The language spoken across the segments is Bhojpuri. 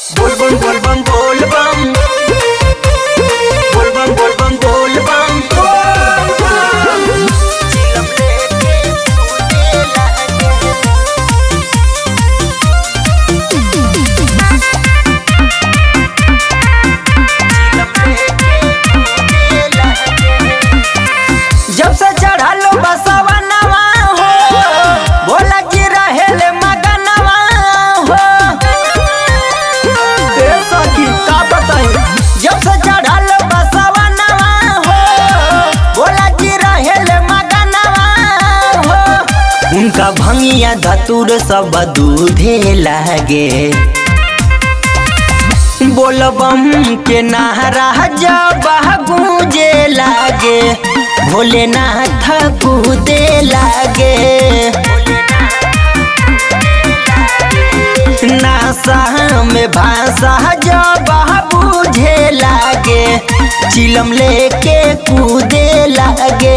Volvan, volvan, volvan. Volvan, volvan, volvan. Volvan. Chilam leke tujhe lage. जब से चढ़लो बसवा नवा हो भोला जी रहेले मगनवा हो ए सखी का बताई जब से चढ़लो बसवा नवा हो भोला जी रहेले मगनवा हो उनका भंगिया धतुर सब दूधे लागे बोलबम के नारा जब गूंजे लागे भोलेनाथ कूदे लागे नासा में भाषा जब बूझे लागे चिलम लेके कूदे लागे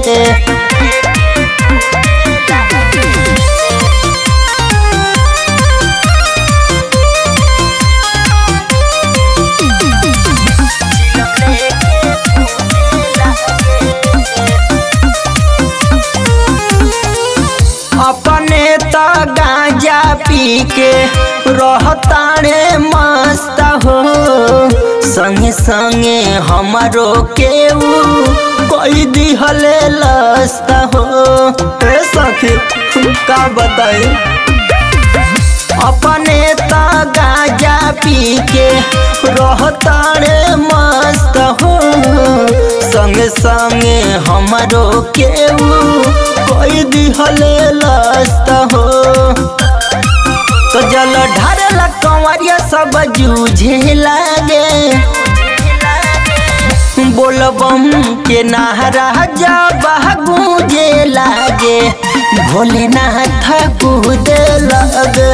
अपने तो गांजा पी के रहतारे मस्त हो संगे संगे हमारो केऊ कोई दिहले लस्त हो ए सखी का बताई अपने तो गांजा पी के रहतारे मस्त हो संगे संगे हमारो केऊ कोई दिहले लस्त हो तो जल ढारला कंवरिया सब जूझे लागे बोलबम के नारा जब गूंजे लागे भोलेनाथ कूद लगे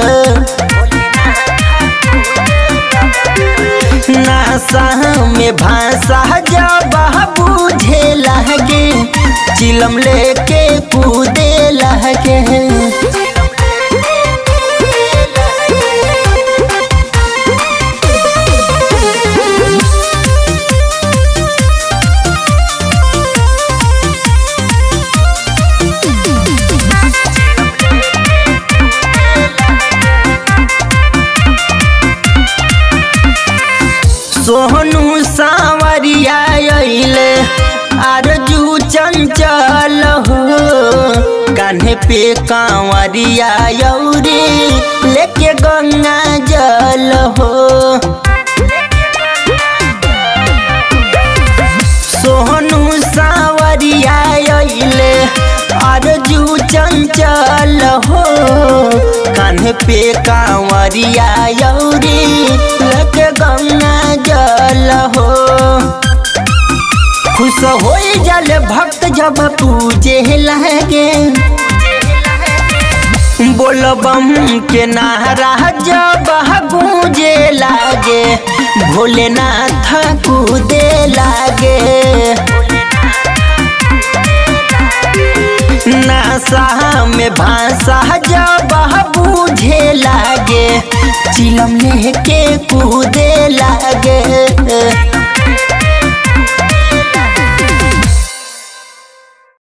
नासा में भाषा जब बूझे लागे चिलम लेके कूदे लागे सोहनु सावरिया अइले आरजू चंचल हो कान्हे पे कांवरिया यौरी लेके गंगा जल हो सोहनु सावरिया अइले आरजू चंचल हो कान्हे पे कांवरिया यौरी लेके गंगा जल हो खुश हो जल भक्त जब पूजे लगे बोलबम के नारा जब गूंजे लागे भोलेनाथ कूदे लागे नासा में भाषा जब बूझे लागे चिलम लेके कूदे लागे